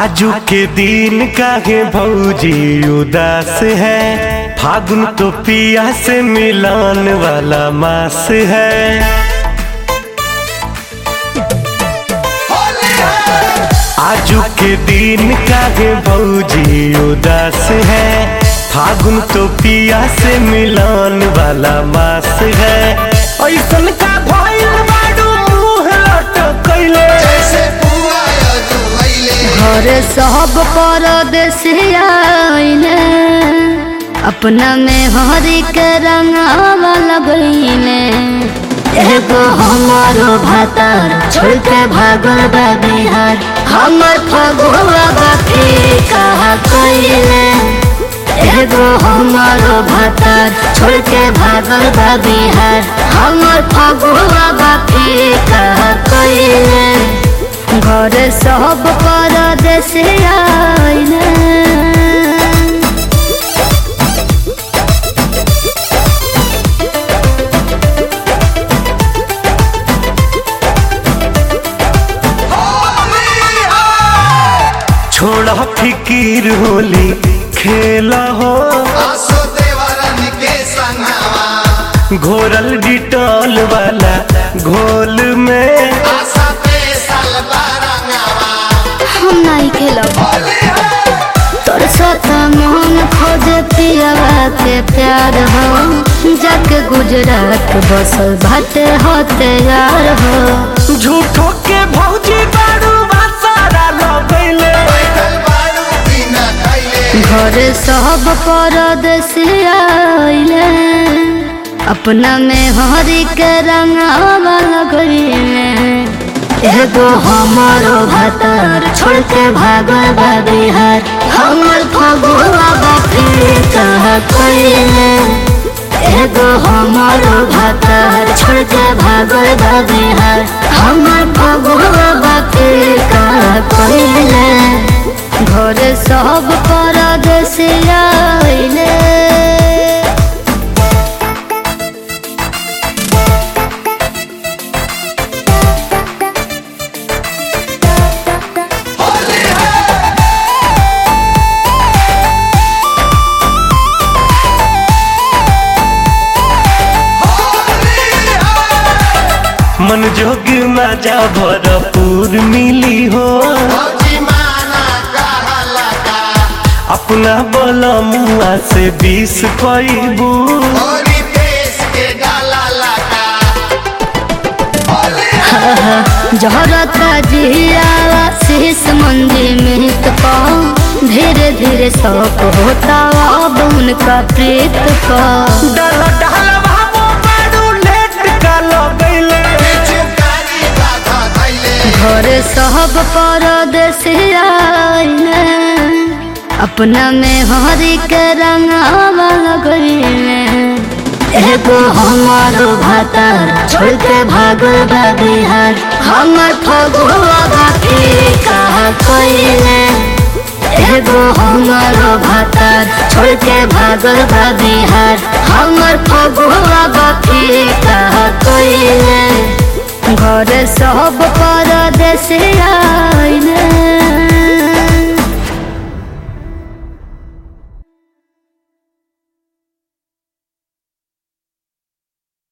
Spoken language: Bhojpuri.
आजू के दिन काहे भौजी उदास है फागुन तो पिया से मिलान वाला मास है आजू के दिन काहे भौजी उदास है फागुन तो पिया से मिलान वाला मास है ऐसन का भइल बाडू मुंह लटकैले जैसे पुआ अजुलैले घर सब परदेसिया आइले अपना में हरी के रंगावा लगैले एगो हमारो भातार छोड़ के भागल बा बिहार हमर फगुआ बाकी कहा कइले एगो हमारो भातार छोड़ के भागल बा बिहार हमर फगुआ बाकी कहा कइले घर सब परदेश आइले छोड़ा फिकीर होली खेला हो आसो देवरन के संगवा घोरल डिटॉल वाला घोल में आशा पे सलवा रंगवा हम नहीं खेलब होली है तोर साथ मोहन खोज पियावा के प्यार हो जाके गुजरात बसल भाटे होते यार हो झूठो के भौजी बारू सारा लगैले बैठल बारू बिना खैले घर सब परदेश आइले अपना में हरी के रंगावा लगैले एगो हमारो भातार छोड़ के भागल बा बिहार हमर फगुआ बापी कहा कइले एगो हमारो भातार छोड़ के भागल बा बिहार हमर फगुआ बापी कहा कइले घर सब परदेश आइले मन जोग मजा भरपूर मिली हो भौजी माना कहला का अपना बोला मुआ से बीस पैबू होली देश के गाला लगा होली है जहरत जिया शीश मंदिर में तो धीरे धीरे शौक होता अब उनका प्रीत का डाला डाला बाबू बारू लेट का लगैले चुकारी बाधा धैले घर सब परदेश आइले अपना में हरी के रंगावा लगैले एगो हमारो भातार छोड़ के भागल बा बिहार हमर फगुआ बाकी कहा कइले एगो हमारो भातार छोड़ के भागल बा बिहार हमर फगुआ बाकी कहा कइले घर सब परदेश